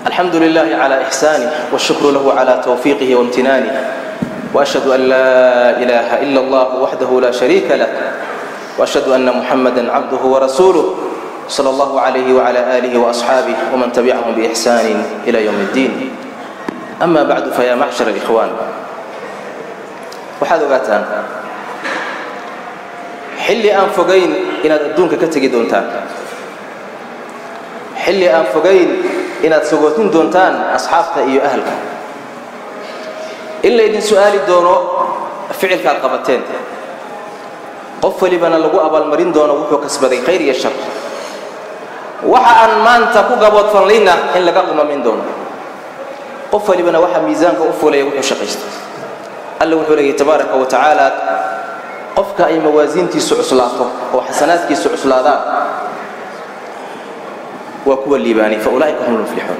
الحمد لله على إحسانه والشكر له على توفيقه وامتنانه وأشهد أن لا إله إلا الله وحده لا شريك له وأشهد أن محمدا عبده ورسوله صلى الله عليه وعلى آله وأصحابه ومن تبعهم بإحسان إلى يوم الدين أما بعد فيا معشر الإخوان waxaad ogaataan xilli aan fogayn inaad adduunka ka tegi doontaan xilli aan fogayn inaad sagootin doontaan asxaabta iyo ahalka in laydin su'aali doono ficilkaad qabateen qof welibana lagu abaalmarin doono wuxuu kasbaday khayr iyo shar waxa aan maanta ku gaboodfanlayna in laga qumamin doono qof welibana waxaa miisaanka u fulaya wuxuu shaqaystay alla wuxuu leeyay tabaaraka wa tacaala qofka ay mawaasiintiisu cuslaato oo xasanaadkiisu cuslaadaan waa kuwa liibaanay fa ulaa'ika hum lmuflixuun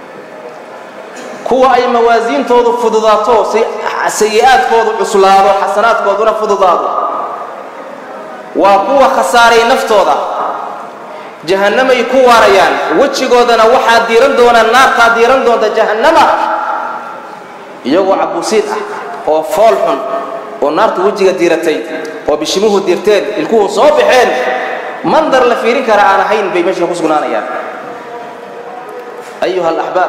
kuwa ay mawaasiintoodu fududaato sayi'aadkoodu cuslaado xasanaadkooduna fududaado waa kuwa khasaaray naftooda jahannamay ku waarayaan wejigoodana waxaa diiran doonaa naartaa diiran doonta jahannama iyagoo cabuusiid ah oo fool xun oo naartu wejiga diiratay oo bishimuhu dirteen ilkuhu soo baxeen mandar la fiirin kara aan ahayn bay meesha ku sugnaanayaan ayuha alaxbaab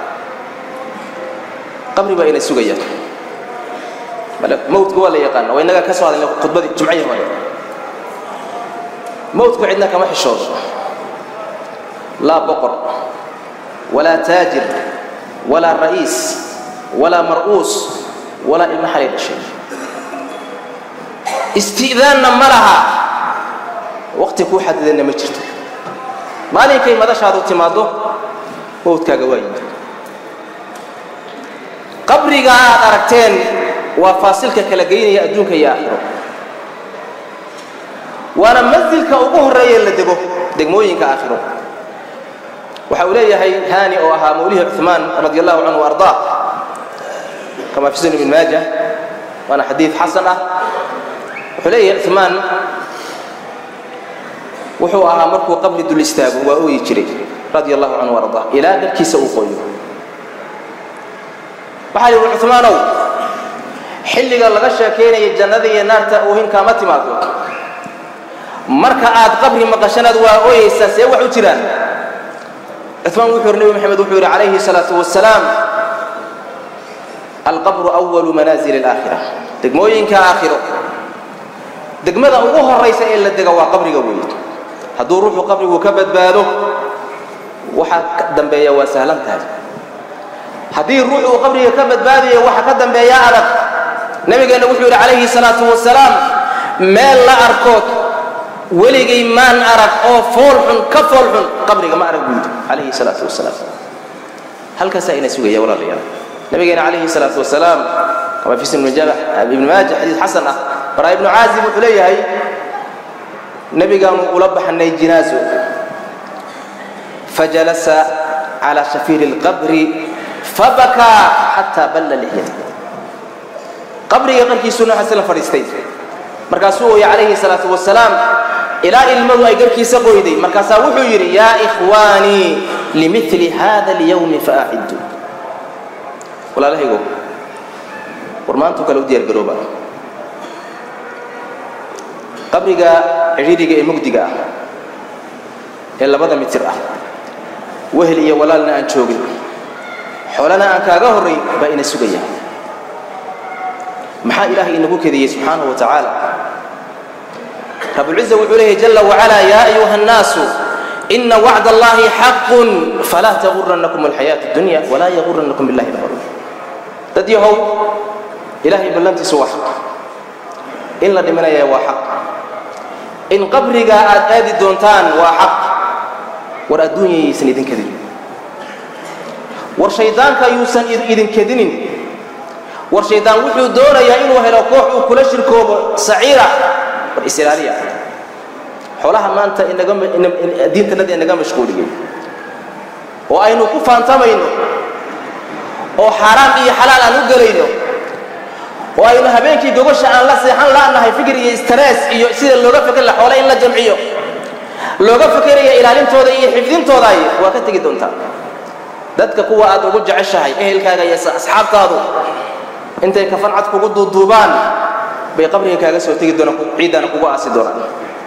qabri baa inay sugayaan mawdka waa la yaqaana waa innaga ka soo hadalna khudbadii jumcihii hore mawdku cidna kama xishoodo laa boqor walaa taajir walaa ra'iis walaa mar'uus walaa ilmo xalay dhashay isti'daanna ma laha waqti kuu xadidanna ma jirto maalinkay madashaadu timaaddo mawdkaaga waa yimid qabriga aad aragteen waa faasilka kala geynaya adduunka iyo aakhiro waana mansilka ugu horreeye la dego degmooyinka aakhiro waxa uu leeyahay haani oo ahaa mawlihii cuثmaan radi allahu canhu ardaa kama fi sunan ibn maaja waana xadiid xasan ah wuxuu leeyahay cuثmaan wuxuu ahaa markuu qabri dul istaago waa ooyi jiray radi allahu canhu ardaa ilaa dharkiisa uu qoyo waxaa lihi cuثmaanow xilliga laga sheekaynaya jannada iyo naarta oohin kaama timaado marka aad qabri maqashanaad waa ooyaysaa see wax u jiraan cuثmaan wuxuu yidhi nebi moxamed wuxuu yidhi calayhi الsalaaةu wasalaam alqabru أwalu manaazil اlaakhira degmooyinka aakhiro degmada ugu horaysa ee la dega waa qabriga weeye hadduu ruuxu qabrigu ka badbaado waxa ka dambeeya waa sahlan tahay haddii ruux uu qabriga ka badbaadayo waxa ka dambeeya adag nabigeenna wuxuu yidhi calayhi الsalaaةu wasalaam meel la arkood weligay maan arag oo fool xun ka fool xun qabriga ma arag buu yidhi calayhi salaatu wasalaam halkaasaa ina sugaya walaalayaal nabigeena calayhi salaatu wasalaam kama fi sunan ibn maaja xadiis xasan ah baraa ibnu caazib wuxuu leeyahay nabigaanu ula baxnay jinaaso fajalasa cala shafiiri اlqabri fabakaa xataa balla lixyata qabriga qarkiisuu nooxaas la fadhiistay markaasuu ooyay calayhi salaatu wasalaam ilaa ilmadu ay garkiisa qoyday markaasaa wuxuu yidhi yaa ikhwaanii limili hada اlyawmi faaciddu walaalahaygo war maantuu kale u diyaar garooba qabriga cidhiiriga ee mugdiga ah ee labada mitir ah wehel iyo walaalna aan joogin xoolana aan kaaga horrayn baa ina sugaya maxaa ilaahay inagu kediyey subxaanahu wa tacaala rabulciza wuxuu leeyahy jala wacalaa yaa ayuha annaasu ina wacd allahi xaqun falaa taguranakum alxayaatu dunya walaa yaguranakum billahi lqaruur dad yahow ilaahay ballantiisu waa xaq in la dhimanaya waa xaq in qabrigaa aad aadi doontaan waa xaq war adduunyayaysan idin kedinin war shayddaanka yuusan idin kedinin war shayddaan wuxuu doonayaa inuu helo koox uu kula shirkoobo saciira war isilaaliya xoolaha maanta diintanada inaga mashquuliyey oo aynu ku faantamayno oo xaaraan iyo xalaal aan u gelayno oo aynu habeenkii gogosha aan la seexan la'nahay fikir iyo stress iyo sida looga feker la xoole in la jamciyo looga fekeraya ilaalintooda iyo xifdintooda waa ka tegi doontaa dadka kuwa aad ugu jeceshahay ehelkaaga iyo asxaabtaadu intay kafan cad kugu duuduubaan bay qabriga kaaga soo tegi doonaan ciiddana kugu aasi doonaan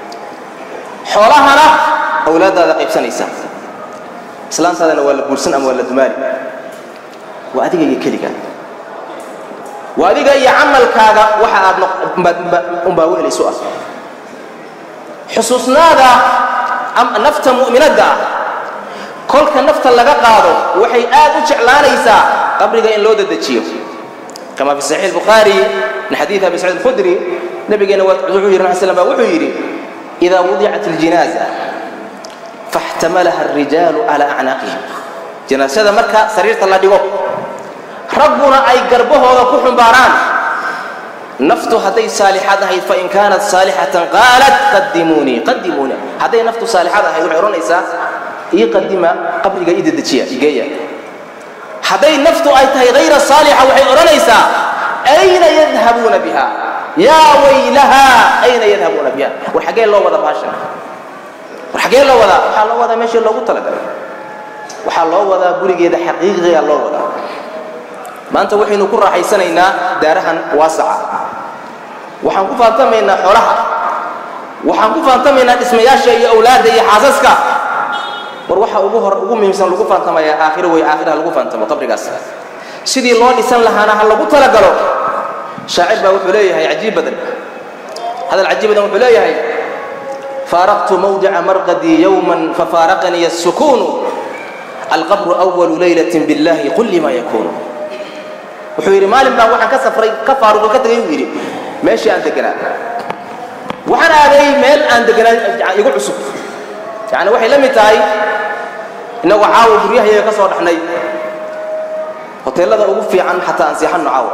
xoolahana awlaaddaada qaybsanaysa islaantaadana waa la guursan ama waa la dumaali waa adiga iyo keliga waa adiga iyo camalkaaga waxa aad unbaa weelaysu ah xusuusnaada nafta mu'minadda ah kolka nafta laga qaado waxay aad u jeclaanaysaa qabriga in loo dadejiyo kama fi saxiix bukhaari min xadiid abi saciid alkhudri nabigeena wuxuu yidhi nabi slam baa wuxuu yidhi idaa wudicat aljinaaza faxtamalaha alrijaalu calaa acnaaqihim jinaasada marka sariirta la dhigo ragguna ay garbahooda ku xumbaaraan naftu hadday saalixad ahayd fain kaanat saalixatan qaalat qadimuunii qadimuunii hadday naftu saalixad ahayd waxay odhanaysaa ii qadima qabriga ii dedejiya igeeya hadday naftu ay tahay hayra saalixa waxay odhanaysaa ayna yadhabuuna biha yaa waylaha ayna yadhabuuna biha war xaggee loo wada baashan war xaggee loo wadaa waxaa loo wadaa meeshii loogu talagalay waxaa loo wadaa gurigeeda xaqiiqiga loo wadaa maanta waxaynu ku raaxaysanaynaa daarahan waasaca waxaan ku faantamaynaa xoolaha waxaan ku faantamaynaa dhismayaasha iyo awlaadda iyo xaasaska war waxa ugu hor ugu muhiimsan lagu faantamayaa aakhiro wey aakhiraha lagu faantamo qabrigaas sidii loo dhisan lahaana ha lagu talagalo shaacir baa wuxuu leeyahay cajiib badan hadal cajiib badan wuxuu leeyahay faaraqtu mawdica marqadii yowman fafaaraqanii الsukuunu alqabru أwalu laylaة biاllahi qul lima yakunu wuxuu yidhi maalin baan waxaan ka safray ka faaruqo ka tegay buu yidhi meeshii aan deganaa waxaan aaday meel aan deganaa igu cusub yani waxay la mid tahay innagoo caawa guryahayaga ka soo dhaxnay hoteellada ugu fiican xataa aan seexanno caawa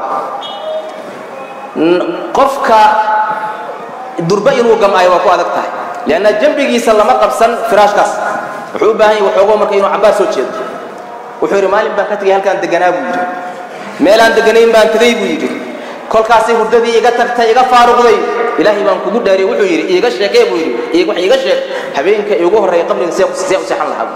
qofka durba inuu gamaayo waa ku adag tahay leanna jambigiisa lama qabsan firaashkaas wuxuu u baahan yahy waxoogoo marka inuu cabbaar soo jeedo wuxuu yidhi maalin baan ka tegay halkaan deganaa buu yidhi meelaan deganayn baan tegay buu yidhi kolkaasay hurdadii iga tagtay iga faaruqday ilaahay baan kugu dhaariyey wuxuu yidhi iiga sheekee buu yidhi wax iiga sheeg habeenka iigu horreeya qabriga see see u seexan lahaa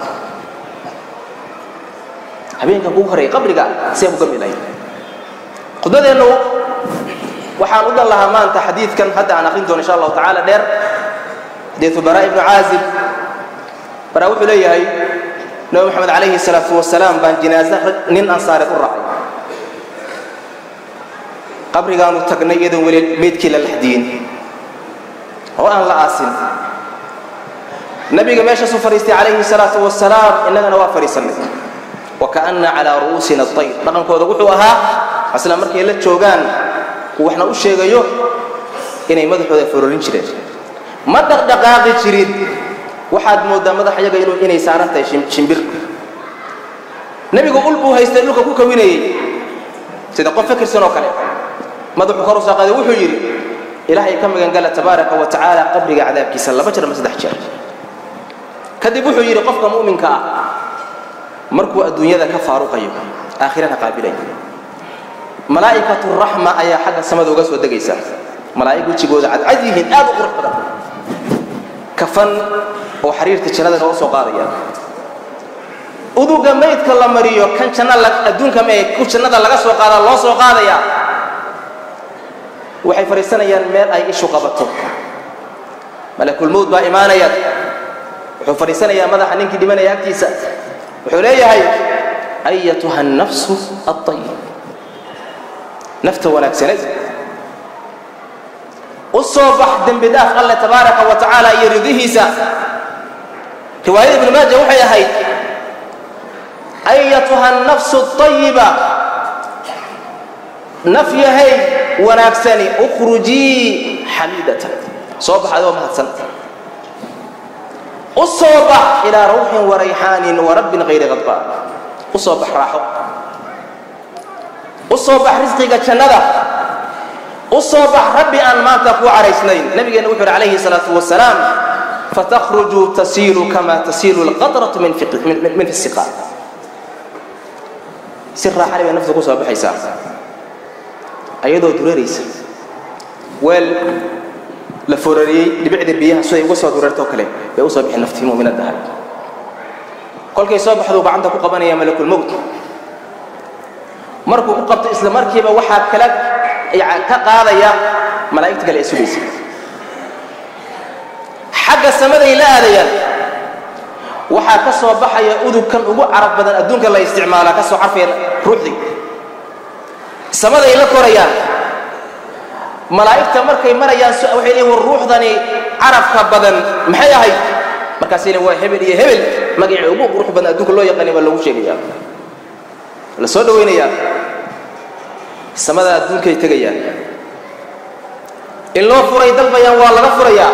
habeenka kugu horreeya qabriga see u gami lahayd khudbadeennu waxaan u dan lahaa maanta xadiidkan hadda aan akhrin doono insha allahu tacaala dheer xadiidu baraa ibnu caazib baraa wuxuu leeyahay nabi moxamed calayhi salaatu wasalaam baan jinaaso nin ansaareed u raacay qabrigaanu tagnay iyadoon weli meydkii la laxdiyin oo aan la aasin nabiga meeshaasuu fadhiistay calayhi salaatu wasalaam innagana waa fadhiisannay wa kaana calaa ru'uusina ayr dhaqankooda wuxuu ahaa asla markay la joogaan uu waxna u sheegayo inay madaxooda fororin jireen ma dhaqdhaqaaqi jirin waxaad mooddaa madaxyaga inay saaran tahay shimbir nebigu ul buu haystay dhulka ku kawinayey sida qof fakirsan oo kale madaxuu kor u soo qaaday wuxuu yidhi ilaahay ka magangala tabaaraka wa tacaala qabriga cadaabkiisa laba jeer ama saddex jeer kadib wuxuu yidhi qofka mu'minka ah markuu adduunyada ka faaruqayo aakhirana qaabilayo malaa'ikatu raxma ayaa xagga samada uga soo degaysa malaa'ig wejigooda cadcad yihiin aad u qurux badan kafan oo xariirta jannada nooga soo qaadaya uduga maydka la mariyo kan janna adduunka mee ku jannada laga soo qaadaa loo soo qaadaya waxay fadhiisanayaan meel ay ishu qabato malakulmowd baa imaanaya wuxuu fadhiisanayaa madaxa ninkii dhimanaya agtiisa wuxuu leeyahay ayatuha الnafsu الطayib nafta wanaagsaneed u soo bax dembi dhaaf alle tabaaraka wa tacaala iyo ridihiisa riwaayada ibnu maaja waxay ahayd ayatuha الnafsu الطayiba naf yahay wanaagsani ukhrujii xamiidatan soo bax adoo mahadsan u soo bax ilaa rawxin warayxaanin warabbin hayri khadbaan u soo bax raaxo u soo bax risqiga jannada u soo bax rabbi aan maanta kuu caraysnayn nabigeenna wuxu uhi calayhi salaatu wasalaam fatakhruju tasiilu kama tasiilu alqatratu min fi siqaa si raaxale bay nafta ku soo baxaysaa ayadoo dureeraysa weel la forariyey dhibicda biyaha siday uga soo dureertoo kale bay usoo bixi naftii mu'minadahay kolkay soo baxduu gacanta ku qabanaya malakulmowt markuu ku qabto isla markiiba waxaa kala ka qaadaya malaa'igta kale ee sugaysa xagga samaday la aadayaan waxaa ka soo baxaya udugkan ugu carab badan adduunka la isticmaalaa ka soo carfaya ruuxdii samaday la korayaan malaa'igta markay marayaan waxay leeyiin war ruuxdani carabka badan maxay ahayd markaasay leeyiin waa hebel iyo hebel magacii ugu qurux badan adduunka loo yaqaanay baa loogu sheegaya la soo dhawaynayaa samada adduunkay tegayaan in loo furay dalbayaan waa laga furayaa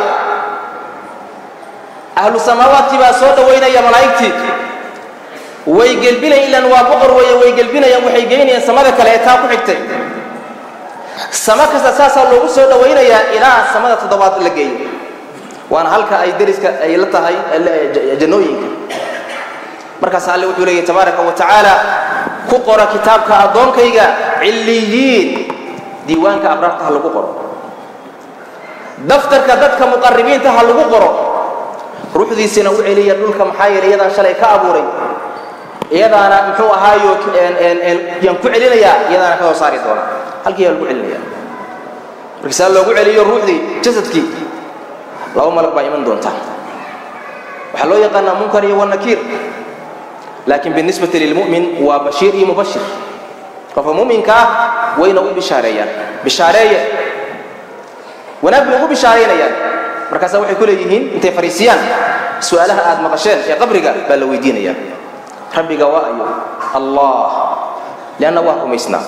ahlu samaawaadkii baa soo dhawaynaya malaa'igtii way gelbinayan ilan waa boqor weeye way gelbinayaan waxay geynayaan samada kale ee taa ku xigtay samo kasta saasaa loogu soo dhawaynayaa ilaa samada toddobaad la geeyo waana halka ay deriska ay la tahay jannooyinka markaas alle wuxuu leeyahy tabaaraka wa tacaala ku qora kitaabka addoonkayga cilliyiin diiwaanka abraarta ha lagu qoro daftarka dadka muqaribiinta ha lagu qoro ruuxdiisina u celiya dhulka maxaa yeelay iyadaan shalay ka abuuray iyadaana muxuu ahaayo yaan ku celinayaa iyadaana ka soo saari doona halkii yaa lagu celinaya markiisaa loogu celiyo ruuxdii jasadkii laba malag baa iman doonta waxaa loo yaqaanaa munkar iyo wanakiir laakiin binisbati lilmu'min waa bashiir iyo mubashir qofka mu'minka ah wayna u bishaareeyaan bishaareeye wanaag bay ugu bishaaraynayaan markaasaa waxay ku leeyihiin intay fariisiyaan su'aalaha aad maqasheen ee qabriga baa la weydiinaya rabbiga waa ayo allah lianna waa rumaysnaa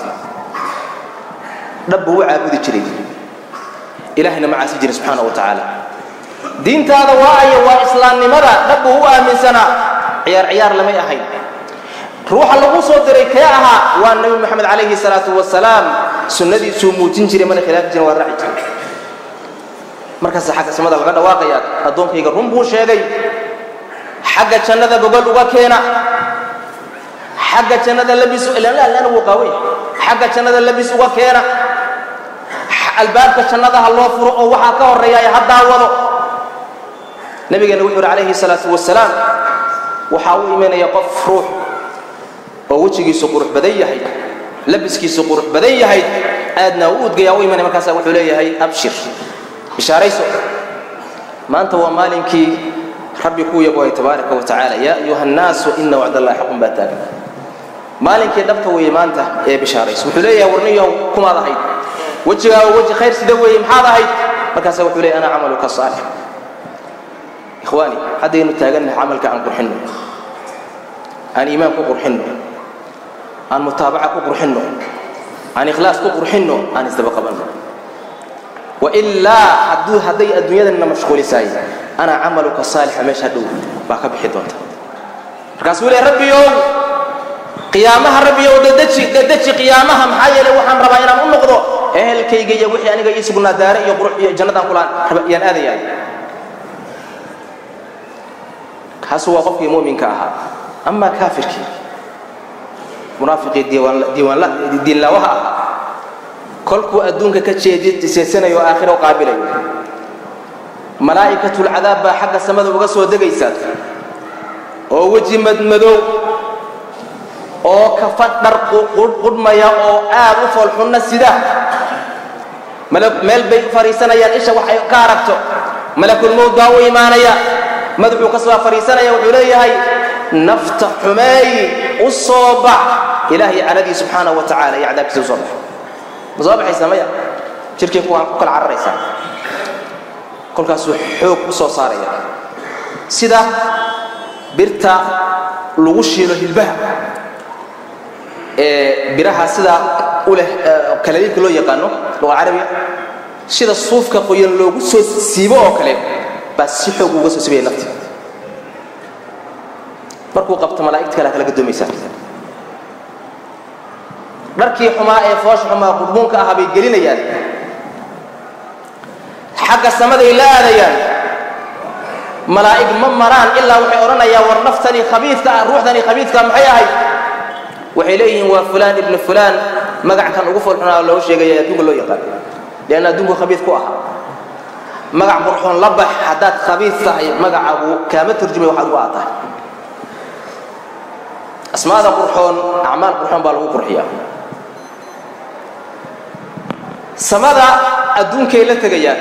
dhab buu u caabudi jiray ilahayna ma caasi jirin subxaana wa tacaala diintaada waa ayo waa islaamnimada dhab buu u aaminsanaa ciyaar ciyaar lamay ahayn ruuxa lagu soo diray kee ahaa waa nebi moxamed calayhi salaatu wasalaam sunnadiisuu muujin jiray mana khilaafi jirin waa raaci jiray markaasa xagga samada laga dhawaaqaya addoonkayga run buu sheegay xagga jannada gogol uga keena xagga jannada labis ilana wuu qaaway xagga jannada labis uga keena albaabka jannada ha loo furo oo waxaa ka horreeya ha daawado nabigeena wuxuu yidhi calayhi salaatu wasalaam waxaa u imanaya qof ruux oo wejigiisu qurux badan yahay labiskiisu qurux badan yahay aadna u udgaya u imanaya markaasa wuxuu leeyahay abshir bishaarayso maanta waa maalinkii rabbi kuu yabohay tabaaraka wa tacaala yaa ayuha annaasu ina wacdallahi xaqun baa taagan maalinkii dhabta weeye maanta ee bishaarayso wuxuu leeyahay warniyow kumaad ahayd wejigaaga weji khayr sida weeye maxaad ahayd markaasa wuxuu leeyahy ana camaluka saalix ikhwaani haddaynu taagannahay camalka aan qurxinno aan iimaan ku qurxinno aan mutaabaca ku qurxinno aan ikhlaas ku qurxinno aan isdaba qabanno wailaa hadduu hadday adduunyadanna mashquulisaay ana camaluka saalixa meesha dhow baa ka bixi doonta markaasuu leey rabbiyow qiyaamaha rabbiyow dadeji dadeji qiyaamaha maxaa yeelay waxaan rabaa inaan u noqdo ehelkayga iyo wixii aniga ii sugnaa daare iyo qurux iyo jannadaan kulaan yaan aadayaa kaasu waa qofkii mu'minka ahaa amaa kaafirkii munaafiqii diinlaawaha ahaa kolkuu adduunka ka jeedsanayo oo aakhira u qaabilayo malaa'ikatulcadaab baa xagga samada uga soo degaysa oo weji madmadow oo kafadh dhar qudhmaya oo aad u foolxunna sida meel bay fadhiisanayaan isha waxay ka aragto malakulmowd baa u imaanaya madaxuu ka soo fadhiisanaya wuxuu leeyahay nafta xumeey u soo bax ilaahay caladii subxaanahu wa tacala iyo cadaabkiisa u soo bax ma soo baxaysaa maya jirkii kuwaan ku kala cararaysaa kolkaasuu xoog u soo saaraya sida birta lagu shiilo hilbaha ee biraha sida u leh kalaliilka loo yaqaano luqa carabiga sida suufka qoyan loogu soo siibo oo kale baa si xoog uga soo sibaya nafti markuu qabto malaa'igta kale kala gadoomaysaa dharkii xumaa ee foosha xumaa qurbuunka ahaa bay gelinayaan xagga samaday la aadayaan malaa'ig ma maraan ilaa waxay odhanayaan war naftani khabiidka ah ruuxdani khabiidka maxay ahayd waxay leeyihiin waa fulaan ibnu fulaan magackan ugu foolxunaa loo sheegaya adduunka loo yaqaan lianna adduunku khabiid ku ahaa magac qurxoon la bax haddaad khabiid tahay magacagu kaama turjumay waxaad u aad tahay asmaada qurxoon acmaal qurxoon baa lagu qurxiyaa samada adduunkay la tegayaan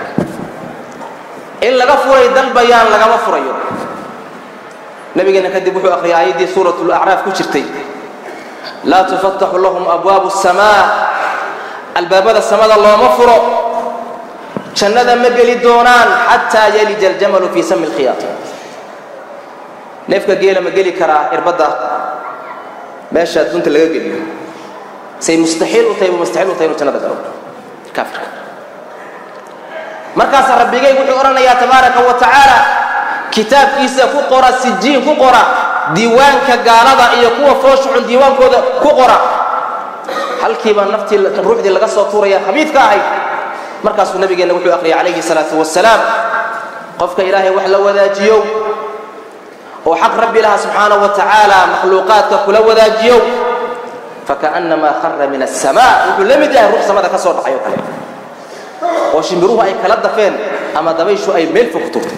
in laga furay dalbayaan lagama furayo nabigeena kadib wuxuu akhriyay aayaddii suurat lacraaf ku jirtay laa tufataxu lahum abwaabu الsamaa albaabada samada looma furo jannada ma geli doonaan xataa yalija aljamalu fii sami اlkhiyaat neefka geela ma geli karaa irbadda meesha adduunta laga geliyo say mustaxiil u tahay bu mustaxiil u tahay inuu jannada galo kaafirka markaasaa rabbigay wuxuu odhanayaa tabaaraka wa tacaala kitaabkiisa ku qora sijiin ku qora diiwaanka gaalada iyo kuwa fooshuxun diiwaankooda ku qora halkiibaa naftii ruuxdii laga soo tuuraya khabiidka ahayd markaasuu nabigeenna wuxuu akhriyay calayhi salaatu wasalaam qofka ilaahay wax la wadaajiyow oo xaq rabbi laha subxaanaه wa tacaala makhluuqaadka kula wadaajiyow fakaأnnamaa khara min الsamaa wuxuu la mid yahay ruux samada ka soo dhacay oo kale oo shimbiruhu ay kala dafeen ama dabayshu ay meel fog turtay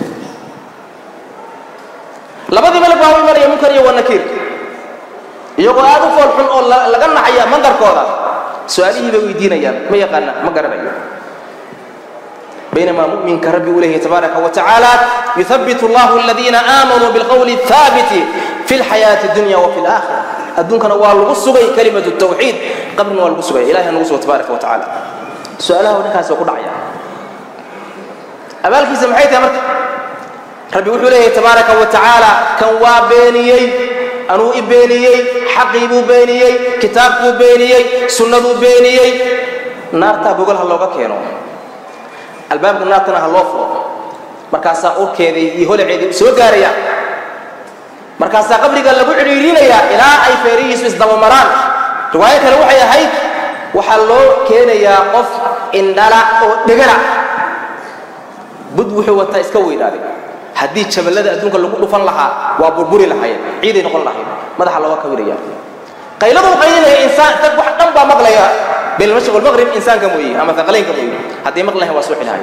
labadii malag baa u imanaya munkar iyo wanakiir iyagoo aad u fool xun oo laga nacaya mandarkooda su-aalihii bay weydiinayaan ma yaqaana ma garanayo بينما مؤمن كرب إليه تبارك وتعالى يثبت الله الذين آمنوا بالقول الثابت في الحياة الدنيا وفي الآخرة الدنيا كان والغسوغي كلمة التوحيد قبل والغسوغي إلهي نغسوه تبارك وتعالى سؤاله ونكاس وقل عيا أبالك سمحيت يا مرك ربي وحو إليه تبارك وتعالى كان وابينيي أنو إبينيي حقيبو بينيي كتابكو بينيي سنة بينيي نار تابوغل هلوغا كينو albaabka naartana ha loo furo markaasaa urkeedii iyo holaceedii soo gaaraya markaasaa qabriga lagu cidhiirinayaa ilaa ay feerihiisu isdabamaraan riwaayo kale waxay ahayd waxaa loo keenayaa qof indhala oo dhegala bud wuxuu wataa iska weynaaday haddii jaballada adduunka lagu dhufan lahaa waa burburi lahaayeen ciiday noqon lahayd madaxa looga kawinaya qayladu qaylinaya insaan dad wax dhan baa maqlaya بالمشرق والمغرب إنسان كموي أما ثقلين كموي هذه مقلها واسوح لها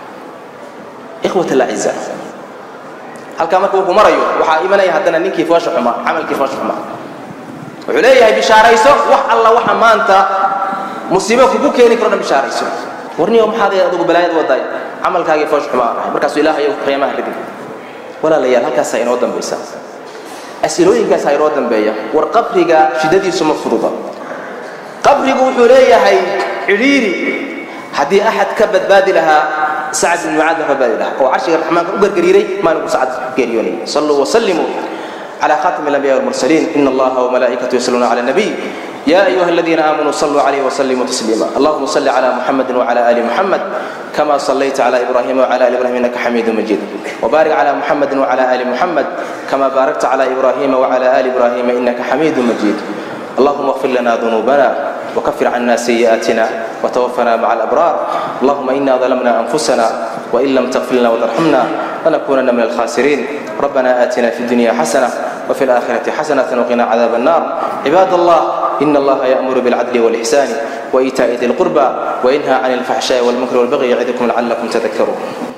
إخوة الأعزاء هل كان مركب مريو وحا إيمانا يهدنا نين كيف واشو حما عمل كيف واشو حما وحليه بشارة يسو وح الله وح ما أنت مصيبة كبوك يعني كرنا بشارة يسو ورني يوم هذا يدوب بلايد وضاي عمل كاجي فوش حما مركز إله يوم قيامة هردي ولا ليال هل كاسا ينودن بيسا أسئلوين كاسا ينودن بيا ورقبرك شددي سم فرضا qabrigu wuxuu leeyahay cidhiiri haddii axad ka badbaadi lahaa sacad bin mucaad ka badbaadi lahaa oo carshiga raxmaanka u gargariiray maalinku sacad geeriyoonayay saluu wasallimuu على خاتم الأنبياء والمرسلين إن الله وملائكته يصلون على النبي يا أيها الذين آمنوا صلوا عليه وسلموا تسليما اللهم صل على محمد وعلى آل محمد كما صليت على إبراهيم وعلى آل إبراهيم إنك حميد مجيد وبارك على محمد وعلى آل محمد كما باركت على إبراهيم وعلى آل إبراهيم إنك حميد مجيد اللهم اغفر لنا ذنوبنا وكفر عنا سيئاتنا وتوفنا مع الأبرار اللهم إنا ظلمنا أنفسنا وإن لم تغفر لنا وترحمنا لنكونن من الخاسرين ربنا آتنا في الدنيا حسنة وفي الآخرة حسنة وقنا عذاب النار عباد الله إن الله يأمر بالعدل والإحسان وإيتاء ذي القربى وينهى عن الفحشاء والمنكر والبغي يعظكم لعلكم تذكرون